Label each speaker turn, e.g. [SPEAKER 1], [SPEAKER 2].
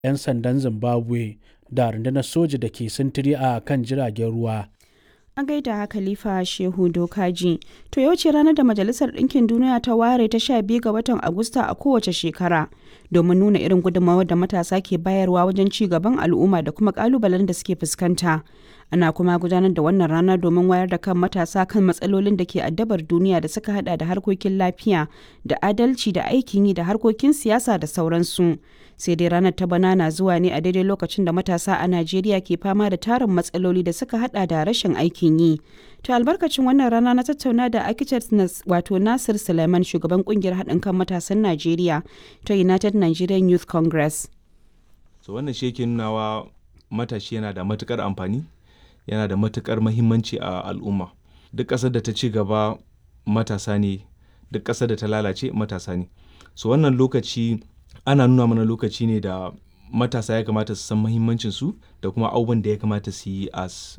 [SPEAKER 1] 'yan sandan Zimbabwe da rundunar soja da ke sintiri a kan jiragen ruwa.
[SPEAKER 2] A gaida Khalifa Shehu Dokaji. To yau ce ranar da Majalisar Ɗinkin Duniya ta ware ta sha biyu ga watan Agusta a kowace shekara domin nuna irin gudunmawar da matasa ke bayarwa wajen ci gaban al'umma da kuma ƙalubalen da suke fuskanta. Ana kuma gudanar da wannan rana domin wayar da kan matasa kan matsalolin da ke addabar duniya da suka hada da harkokin lafiya da adalci da aikin yi da harkokin siyasa da sauransu. Sai dai ranar ta bana na zuwa ne a daidai lokacin da matasa a Najeriya ke fama da tarin matsaloli da suka hada da rashin aikin yi. To albarkacin wannan rana na tattauna da architect wato Nasir Suleiman shugaban kungiyar haɗin kan matasan Najeriya ta United Nigerian Youth Congress.
[SPEAKER 3] So wannan shi yake nunawa matashi yana da matukar amfani yana da matukar mahimmanci a al'umma duk ƙasar da ta ci gaba matasa ne duk ƙasar da ta lalace matasa ne so wannan lokaci ana nuna mana lokaci ne da matasa ya kamata su san mahimmancin su da kuma abubuwan da ya kamata su yi as